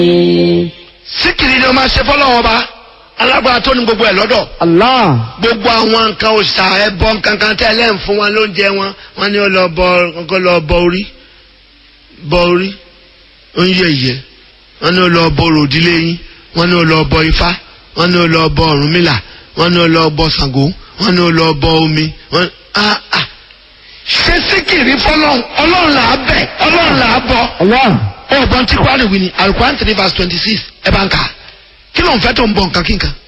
síkìrì ni wọ́n máa ṣe fọ́lọ́wọ́n ọba alágbára tó ní gbogbo ẹ̀ lọ́dọ̀ Allah. gbogbo àwọn nǹkan òòṣà ẹbọ nǹkankan tẹ́ ẹlẹ́yìn fún wọn lóúnjẹ wọn wọn ní ó lọ bọ kó lọ bọ orí bọ orí ó ń yẹ ìyẹ wọn ní ó lọ bọ ròdílé yín wọn ní ó lọ bọ ifá wọn ní ó lọ bọ ọ̀rúnmìlà wọn ní ó lọ bọ ṣàngó wọn ní ó lọ bọ omi wọn ah ah ṣé síkìrì fọlọ́run ọlọ́run là á bẹ̀ ọlọ́run là á bọ Allah. ọ̀gbọ́n tí kwari wí ni alukuran three verse twenty six ẹ bá ń kà kí ló ń fẹ́ tó ń bọ nǹkan kí nǹkan